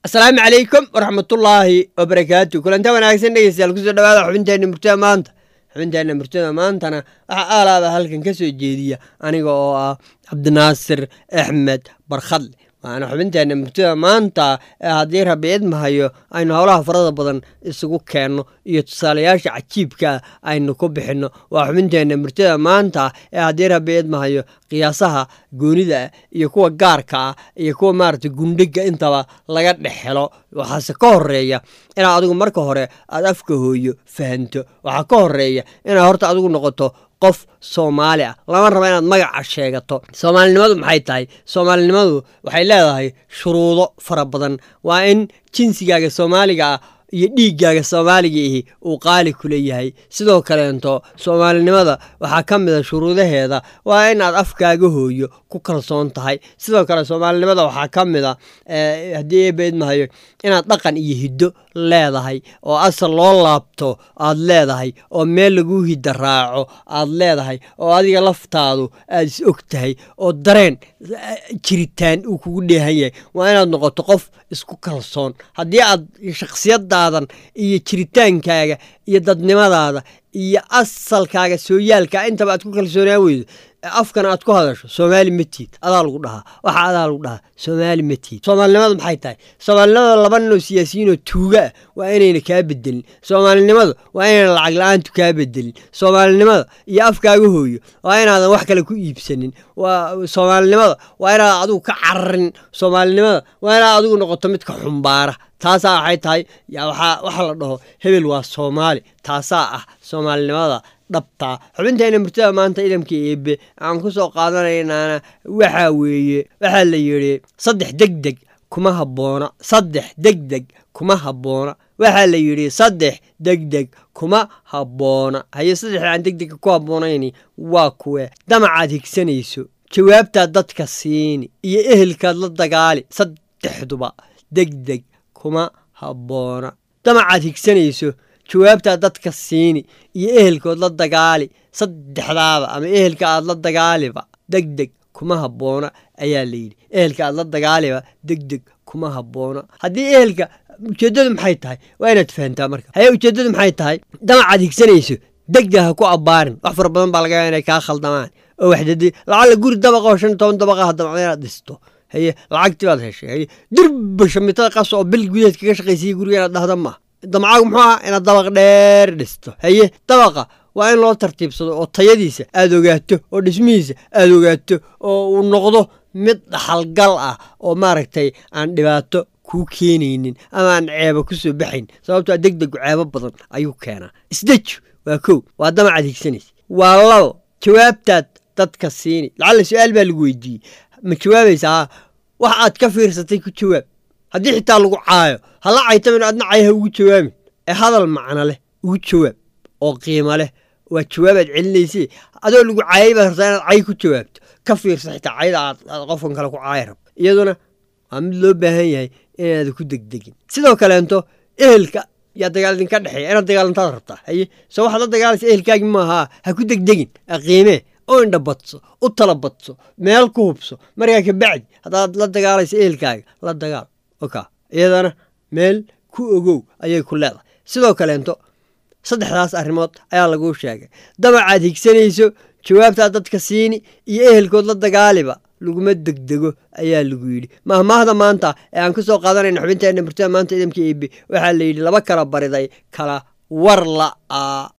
asalaamu calaykum waraxmatullaahi wabarakaatu kulanta wanaagsan dhegeystayaal kusoo dhawaada xubinteenna murtada maanta xubinteenna murtada maantana waxaa aalaaba halkan ka soo jeediya aniga oo ah cabdinaasir axmed barkhadle waana xubinteenna murtada maanta ee haddii rabi idmahayo aynu howlaha farada badan isugu keenno iyo tusaalayaasha cajiibkaa aynu ku bixinno waa xubinteenna murtada maanta ee haddii rabi idmahayo qiyaasaha goonida ah iyo kuwa gaarka ah iyo kuwa maarata gundhiga intaba laga dhex helo waxaase ka horeeya inaad adigu marka hore aad afka hooyo fahanto waxaa ka horeeya inaad horta adigu noqoto qof soomaali ah lama raba inaad magaca sheegato soomaalinimadu maxay tahay soomaalinimadu waxay leedahay shuruudo fara badan waa in jinsigaaga soomaaliga ah iyo dhiiggaaga soomaaliga ihi uu qaali ku leeyahay sidoo kaleento soomaalinimada waxaa ka mida shuruudaheeda waa inaad afkaaga hooyo ku kalsoon tahay sidoo kale soomaalinimada waxaa ka mida haddii eebeedmahayo inaad dhaqan iyo hiddo leedahay oo asal loo laabto aad leedahay oo meel laguu hidda raaco aad leedahay oo adiga laftaadu aad is og tahay oo dareen jiritaan uu kugu dheehan yahay waa inaad noqoto qof isku kalsoon haddii aad shakhsiyadaadan iyo jiritaankaaga iyo dadnimadaada iyo asalkaaga sooyaalka intaba aad ku kalsoonaan weydo afkan aad ku hadasho soomaali ma tiid adaa lagu dhahaa waxa adaa lagu dhahaa soomaali ma tiid soomaalinimadu maxay tahay soomaalinimada laba ninoo siyaasiyiinoo tuuga ah waa inayna kaa bedelin soomaalinimadu waa inayna lacag la-aantu kaa bedelin soomaalinimada iyo afkaaga hooyo waa inaadan wax kale ku iibsanin soomaalinimada waa inaadan adigu ka cararin soomaalinimada waa inaad adigu noqoto midka xumbaara taasaa waxay tahay waxa la dhaho hebel waa soomaali taasaa ah soomaalinimada dhabtaa xubintayna murtada maanta idamka eebe aan ku soo qaadanaynaana waxaa weeye waxaa la yidhi saddex degdeg kuma habboona saddex degdeg kuma habboona waxaa la yidhi saddex degdeg kuma habboona haye saddexda aan degdega ku habboonayni waa kuwe damacaad higsanayso jawaabtaad dadka siini iyo ehelkaad la dagaali saddexduba degdeg kuma habboona damacaad higsanayso jawaabtaad dadka siini iyo ehelkood la dagaali saddexdaaba ama ehelka aad la dagaaliba degdeg kuma habboona ayaa la yidhi ehelka aad la dagaaliba degdeg kuma habboona haddii ehelka ujeeddadu maxay tahay waa inaad fahantaa marka haye ujeeddadu maxay tahay damacaad higsanayso degdeg ha ku abbaarin wax fara badan baa laga yaaba inay kaa khaldamaan oo waxdadi lacalla guri dabaqa oo shan toban dabaqa hadamacda inaad dhisto haye lacagtii baad heshay haye durba shamitada qas oo bil gudaheed kaga shaqaysayay guriga inaad dhahda maaha damcaagu muxuu aha inaad dabaq dheer dhisto haye dabaqa waa in loo tartiibsado oo tayadiisa aad ogaato oo dhismihiisa aad ogaato oo uu noqdo mid dhaxalgal ah oo maaragtay aan dhibaato kuu keenaynin ama aan ceebo ku soo baxayn sababtoo degdegu ceebo badan ayuu keenaa isdeju waa kow waa damacaad higsanaysa waa labo jawaabtaad dadka siini lacalla su-aal baa lagu weydiiyey ma jawaabaysaa wax aad ka fiirsatay ku jawaab haddii xitaa lagu caayo hala caytamin adna cay ha ugu jawaabin ee hadal macno leh ugu jawaab oo qiimo leh waa jawaabaad celinayse adoo lagu caayay baad rabtaa inaad cay ku jawaabto ka fiirsa xitaa cayda aad qofkan kale ku caaya rab iyaduna waa mid loo baahan yahay inaada ku degdegin sidoo kaleento ehelka yaa dagaal idinka dhexeeya inaad dagaalantaad rabtaa haye soo waxaad la dagaalaysa ehelkaagi maahaa ha ku degdegin qiimee oo indha badso u tala badso meel ku hubso markaa kabacdi haddaad la dagaalaysa ehelkaaga la dagaal oka iyadana meel ku ogow ayay ku leedahay sidoo kaleento saddexdaas arrimood ayaa laguu sheegay damacaad higsanayso jawaabtaad dadka siini iyo ehelkood la dagaaliba laguma degdego ayaa lagu yidhi mahmaahda maanta ee aan ka soo qaadanayna xubinteenna murtada maanta idamka eebe waxaa la yidhi laba kala bariday kala war la'a